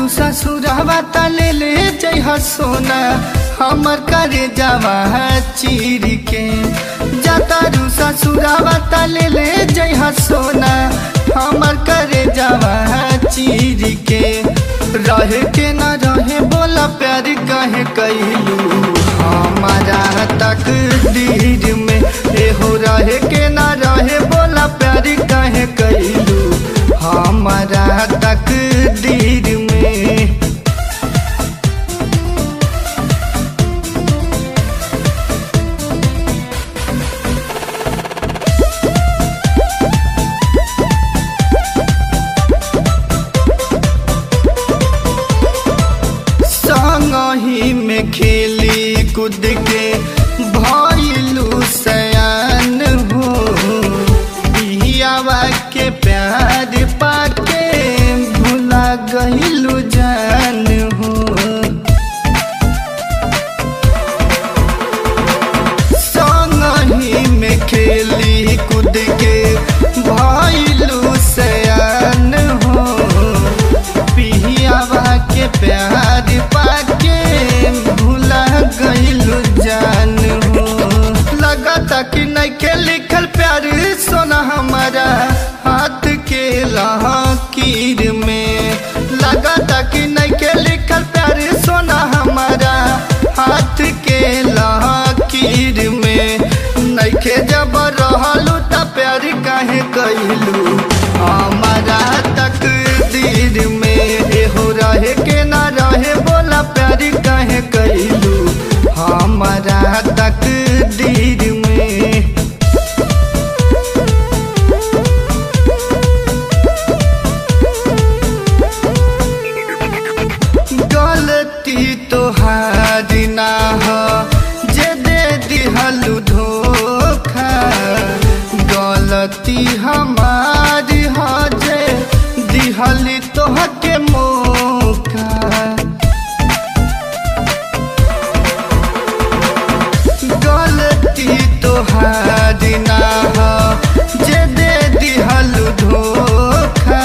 जातारू ससुरवा त ले ले जइह सोना हमर करे जावा चीर के जातारू ससुरवा त ले ले जइह सोना हमर करे जावा चीर के रहे के न रहे बोला प्यार कहे कैलू हमारा तक दीर में एहो रहे के न रहे बोला प्यार कहे कैलू हमारा तक दीर में संगही में खेली कूद के भइलू सयान हो बिहियावा के प्यार पाके भुला गइलू जान हो संगही में खेली कूद के भइलू सयान हो पिहियावा के प्यार पाके भूला गइलू जान हो लगता कि नइखे लिखल प्यार सोना हमारा हाथ के लकीर में लगता कि नइखे लिखल प्यार सोना हमारा हाथ के लकीर में नइखे जब रहलू त प्यार काहे कइलू हमारा तक दीर में एहो रहे के ना रहे बोला प्यार काहे कइलू हमारा तक दीर में गलती तोहारी ना हो जे दे दिहलू धोखा गलती हमारी हो जे दिहली तोहके मौका गलती तोहारी ना हो जे दे दिहलू धोखा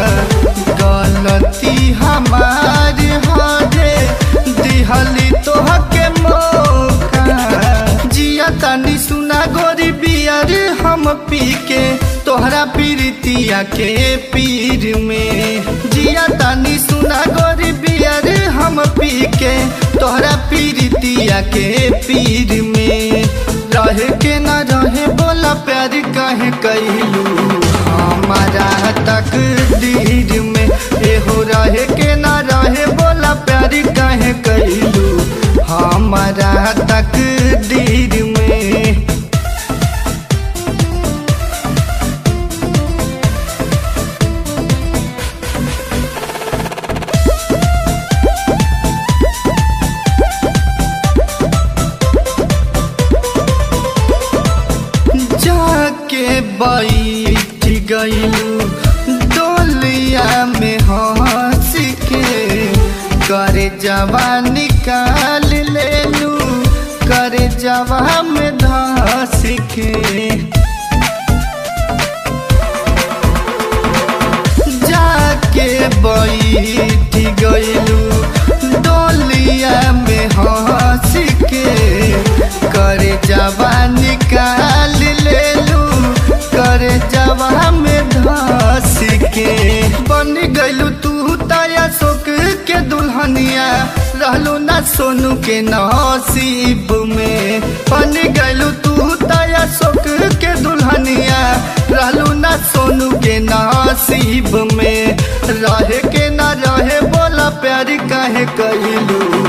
गलती हमारी हो जे दिहली तोहके मौका जिया तनी सुना गोरी बियर हम पी के तोहरा पीरितिया के पीर में जिया तनी सुना गोरी बियर हम पी के तोहरा पीरितिया के पीर में रहे के न रहे बोला प्यार काहे कैलू हमारा तक दीर में एहो रहे के न रहे बोला प्यार काहे कैलू हमारा तक दीर में जाके बैठ गइलू डोलिया में हंस के करे जवा निकाल लेलू करे जवा में धस के जाके बैठ गइलू डोलिया में हंस के करे जवा निकाल लेलू करे जवा में धस के बन गइलू तू ताया शोक के दुल्हनिया रहलू ना सोनू के नसीब में बन गइलू तू ताया शोक के दुल्हनिया रहलू ना सोनू के नसीब में रहे के ना रहे बोला प्यार काहे कइलू